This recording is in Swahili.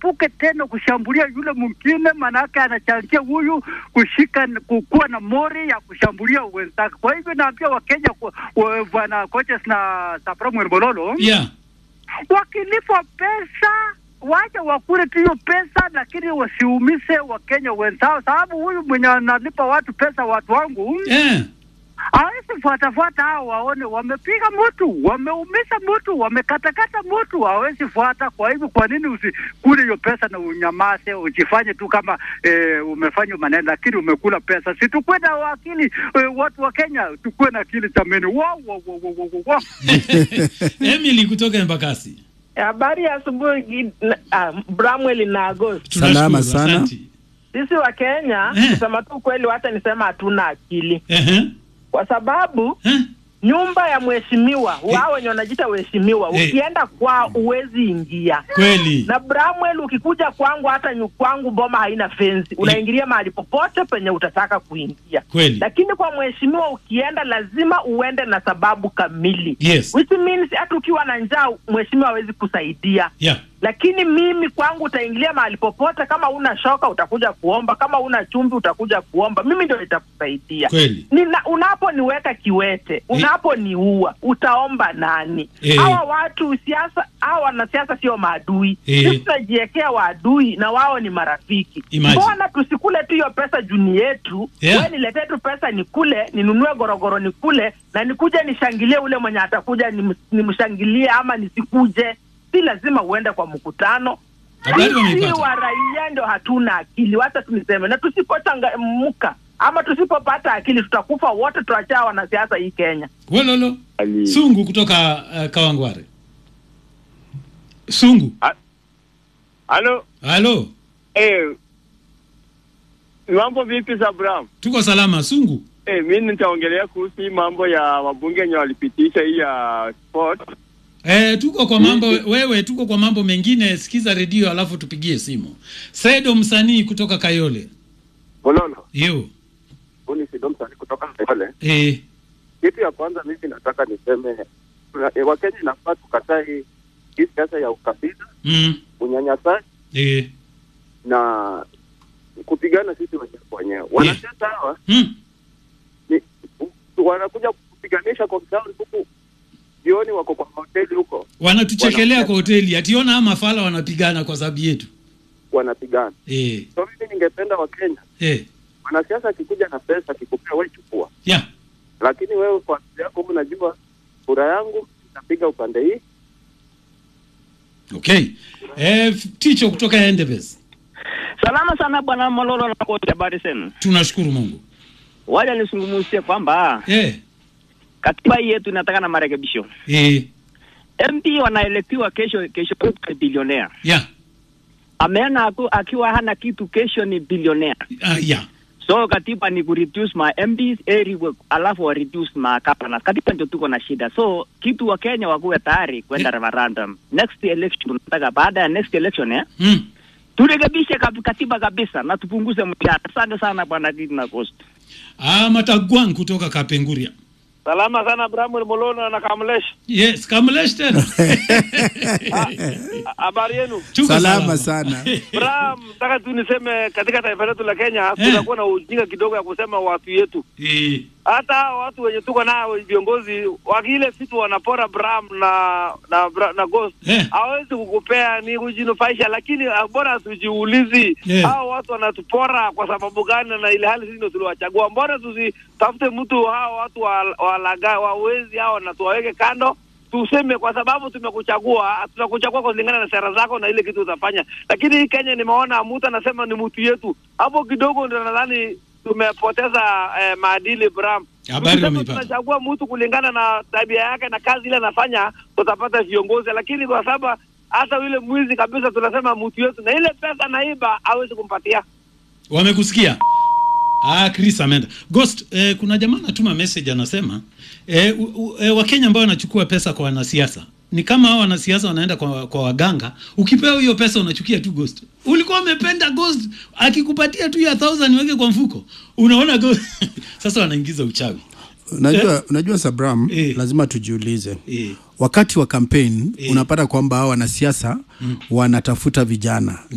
asichipuke tena kushambulia yule mwingine, manake anachangia huyu kushika kukuwa na mori ya kushambulia wenzake. Kwa hivyo naambia Wakenya, kwa- wa- bwana coaches na Samuel Mololo yeah. wakilipwa pesa waje wakule tu hiyo pesa, lakini wasiumise Wakenya wenzao, sababu huyu mwenye analipa watu pesa, watu wangu Eh. hawezi fuatafuata hao, waone wamepiga mtu, wameumisha mtu, wamekatakata mtu, hawezi fuata. Kwa hivyo, kwa nini usikule hiyo pesa na unyamaze, ujifanye tu kama eh, umefanya maneno, lakini umekula pesa? Si tukuwe na akili eh, watu wa Kenya, tukuwe na akili jameni. Wow, wow, wow, wow, wow, wow. Emily kutoka Embakasi. Habari ya asubuhi Gid- na- ah, Bramwell na Agost. Tunashukuru, Salama sana. asante. Sisi wa Kenya Eh. kusema tu kweli, hata nisema hatuna akili, Ehe. kwa sababu Eh? nyumba ya mheshimiwa wao wenye wanajiita waheshimiwa, Eh. ukienda kwa uwezi ingia Kweli. na Bramwell, ukikuja kwangu, hata nyu kwangu boma haina fensi, unaingilia mahali popote penye utataka kuingia. Kweli. Lakini kwa mheshimiwa ukienda, lazima uende na sababu kamili, Yes. which means hata ukiwa na njaa mheshimiwa hawezi kusaidia Yeah. lakini mimi kwangu utaingilia mahali popote. Kama una shoka utakuja kuomba, kama una chumvi utakuja kuomba, mimi ndio nitakusaidia. Kweli. Nina, unaponiweka kiwete, unaponiua, utaomba nani? Eh. Hawa watu siasa, hawa wanasiasa sio maadui, Eh. sisi tunajiwekea waadui na wao ni marafiki. Imagine. Mbona tusikule tu hiyo pesa juni yetu? Yeah. We niletee tu pesa nikule, ninunue gorogoro nikule, na nikuje nishangilie ule mwenye atakuja nim- nimshangilie, ama nisikuje. Si lazima uende kwa mkutano. Habari Sisi wameipata. wa raia ndo hatuna akili, wacha tuniseme, na tusipochangamka ama tusipopata akili tutakufa wote, tuachaa wanasiasa hii Kenya. Wololo. Sungu kutoka uh, Kawangware. Sungu. Halo, Halo. eh, mambo vipi za Bram? Tuko salama Sungu. Eh, mimi nitaongelea kuhusu hii mambo ya wabunge wenye walipitisha hii ya sport. Eh, tuko kwa mambo wewe, tuko kwa mambo mengine. Sikiza redio alafu tupigie simu. Sedo msanii kutoka Kayole. Bololo, Yo. huu ni Sido Msanii kutoka Kayole. Eh. Kitu ya kwanza mimi nataka niseme tuna- eh, Wakenya inafaa tukataa hii hii siasa ya ukabila, Mm. unyanyasaji Eh. na kupigana sisi wenyewe kwa wenyewe. Wanasiasa hawa Mm. ni u- wanakuja kupiganisha kwa ground huku jioni, wako kwa hoteli huko Wanatuchekelea Wana- kwa hoteli. Ationa ama mafala wanapigana kwa sababu yetu. wanapigana. Eh. So mimi ningependa Wakenya, Eh. mwanasiasa akikuja na pesa akikupea, wewe chukua, Yeah. lakini wewe kwa akili yako unajua kura yangu napiga upande hii Okay. Eh, Ticho kutoka Endebes. Salama sana bwana Mololo na kote, habari zenu? Tunashukuru Mungu. Waja nisungumuzie kwamba Eh. katiba hii yetu inataka na marekebisho. Eh. MP wanaelektiwa kesho, kesho kutwa ni bilionea. Yeah. Ameona aku, akiwa hana kitu, kesho ni bilionea. Uh, yeah. So katiba ni kureduce ma MPs eri we- alafu wa reduce ma governors. Katiba ndio tuko na shida. So kitu wa Kenya wakuwe tayari kwenda referendum. Next election tunataka baada ya next election eh? Mm. Turekebishe kab- katiba kabisa na tupunguze mshahara. Asante sana bwana Gidi na Coast. Ah, Matagwang kutoka Kapenguria. Salama sana Bramwell Molono na Kamlesh. Yes, Kamlesh tena. Habari yenu? Tuko Salama sana. Bram, nataka tu niseme katika taifa letu la Kenya Eh. tunakuwa na ujinga kidogo ya kusema watu yetu. Eh. Hata hawa watu wenye tuko nao viongozi wakile vitu wanapora Bram na na Bra- na Ghost Eh. hawezi kukupea ni kujinufaisha, lakini ah, bora tujiulizi Eh. hao watu wanatupora kwa sababu gani, na ile hali sisi ndio tuliwachagua. Mbona tusitafute mtu hao watu wa- walaga wawezi hao na tuwaweke kando tuseme kwa sababu tumekuchagua, tunakuchagua kulingana na sera zako na ile kitu utafanya. Lakini hii Kenya nimeona mtu anasema ni mtu yetu, hapo kidogo ndio nadhani tumepoteza eh, maadili Bram. Habari Tukisema wameipata. tunachagua mtu kulingana na tabia yake na kazi ile anafanya, tutapata viongozi, lakini kwa sababu hata yule mwizi kabisa tunasema mtu yetu, na ile pesa naiba hawezi kumpatia. Wamekusikia? Ah, Chris ameenda. Ghost, eh, kuna jamaa anatuma message anasema eh, u- u- eh, Wakenya ambao wanachukua pesa kwa wanasiasa ni kama hao wanasiasa wanaenda kwa, kwa waganga. Ukipewa hiyo pesa unachukia tu Ghost. Ulikuwa umependa Ghost akikupatia tu ya 1000 weke kwa mfuko. Unaona Ghost. Sasa wanaingiza uchawi. Unajua, unajua Sabram, Eh. lazima tujiulize Eh. wakati wa campaign Eh. unapata kwamba hao wanasiasa wanatafuta vijana